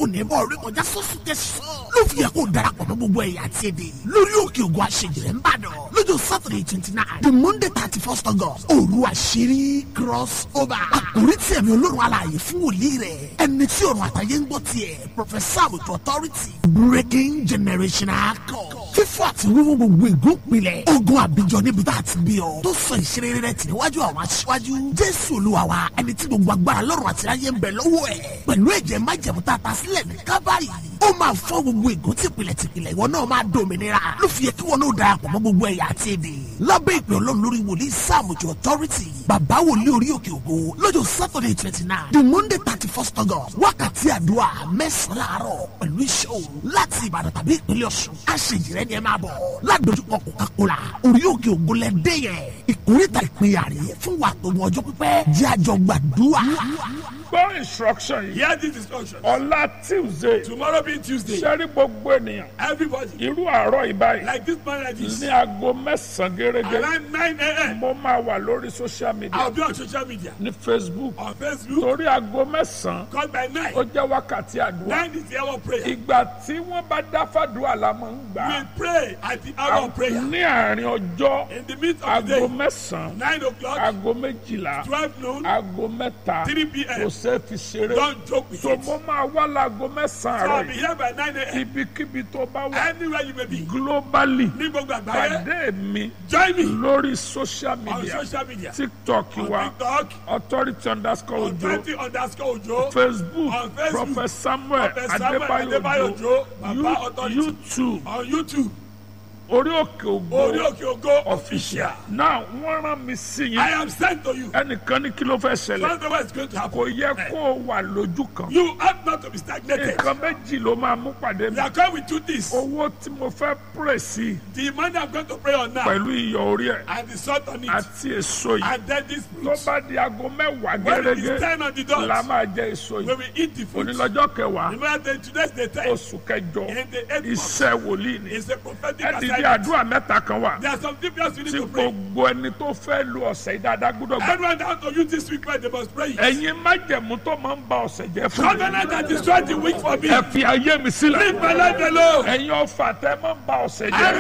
kò ní bọ́ orí kọjá sọ́sùn tẹ̀sán ló fi yẹ kó darapọ̀ mọ́ gbogbo ẹ̀yà àti èdè lórí òkè ògùn àṣejìrẹ́ ń bàdàn lọ́jọ́ saturday twenty nine the monday thirty first august òru àṣírí cross over àkórí tí ẹ̀mí olórun alààyè fún wòlíì rẹ̀ ẹni tí ọ̀run àtàyè ń gbọ́ tiẹ̀ professor àbùtù authority breaking generational code fífọ́ àti wíwú gbogbo ìgúnpilẹ̀ ogun àbíjọ níbi tá a ti bí ọ tó sọ ìṣeré rẹ tì níwájú àwọn aṣíwájú jésù olúwa wa ẹni tí gbogbo agbára lọ́rùn àti ayé ń bẹ lọ́wọ́ ẹ̀ pẹ̀lú ẹ̀jẹ̀ májẹ̀mú tá a ta sílẹ̀ ní kábàárì ó máa fọ́ gbogbo ìgún tìpìlẹ̀ tìpìlẹ̀ ìwọ náà máa dòmìnira ló fi yẹ kí wọn náà darapọ̀ mọ́ gbogbo ẹ̀yà àti èdè lábẹ́ ìpè ọlọ́run lórí wòlíì sáàmùjọ authority bàbá wòlíì orí òkè ògo lọ́jọ́ saturday twenty nine the monday thirty first august wákàtí àdúrà mẹ́sàn-án láàárọ̀ pẹ̀lú iṣẹ́ òru láti ìbàdàn tàbí ìpínlẹ̀ ọ̀ṣun àṣejìrẹ́ ni ẹ máa bọ̀ ládojúkọ coca-cola orí òkè ògo lẹ́dẹ́ yẹn ìkórìtà ìpínyà rè fún wa tó mọ ọjọ́ pípẹ́ jẹ́ àjọ gbàdúrà. gbọ́ instruction yìí Hear this instruction. ọ̀la tuesday Tomorrow being Tuesday, sẹ́rí gbogbo ènìyàn everybody, irú àárọ̀ ìbáyìí like this man like this, ní aago mẹ́sàn-án gẹ́gẹ́ around 9 a.m., mo máa wà lórí social media I'll be on social media, ní facebook on Facebook, torí aago mẹ́sàn-án called by 9. ó jẹ́ wákàtí àdúrà 9 is the hour of prayer. ìgbà tí wọ́n bá dá fàdúrà la máa ń gbà We pray at the hour of prayer. ní àárín ọjọ́ In the midst of the aago day, mẹ́sàn-án 9 o'clock, aago méjìlá 12 noon, aago mẹ́ta 3 kò p.m. ṣeé fi ṣeré Don't joke with so it. mo máa wá láago mẹ́sàn-án So àárọ̀ I'll be yìí here by 9 a.m. ibikíbi tó bá wà Anywhere you may be. globally Ní gbogbo àgbáyé, pàdé mi join me lórí social on media social media. tiktok On wa TikTok, authority underscore on ojo 20 underscore Ojo, facebook On Facebook, prophet samuel Prophet Samuel adébáyò Adébáyò ojo Ojo, Baba You- Authority. youtube on YouTube, orí òkè Orí ògbó Òkè Ògo official. náà wọ́n rán mi sí I yín am sent to you. ẹnìkan ní kí ló fẹ́ ṣẹlẹ̀ Something is going to kò happen. yẹ kó o wà lójú kan You ought not to be stagnated. nǹkan méjì ló máa mú pàdé mi We are going with two things. owó tí mo fẹ́ pray sí The money I'm going to pray on now pẹ̀lú iyọ̀ orí ẹ̀ and the salt on it. àti èso yìí And then this tó fruit. bá di aago mẹ́wàá When it is gẹ́gẹ́ 10 on the la dot, máa jẹ èso when yìí we eat the fruit. onílọ́jọ́ kẹwàá Remember that today's the time. oṣù kẹjọ In the eighth month. iṣẹ́ wòlíì ni It's a prophetic ẹ ti di assignment. àdúrà mẹ́ta kan wà There are some people you need tí to pray. gbogbo ẹni tó fẹ́ lu ọ̀sẹ̀ yìí dáadáa gbọ́dọ̀ gbà. Everyone that to use this week, they must pray. it. ẹ̀yin májẹ̀mú tó máa ń ba ọ̀sẹ̀ jẹ́ fún mi. Covenant that destroyed the week for me. ẹ fi ayé mi sílẹ̀. Leave my life alone. ẹ̀yin ọ̀fà tẹ́ máa ń ba ọ̀sẹ̀ Every jẹ́.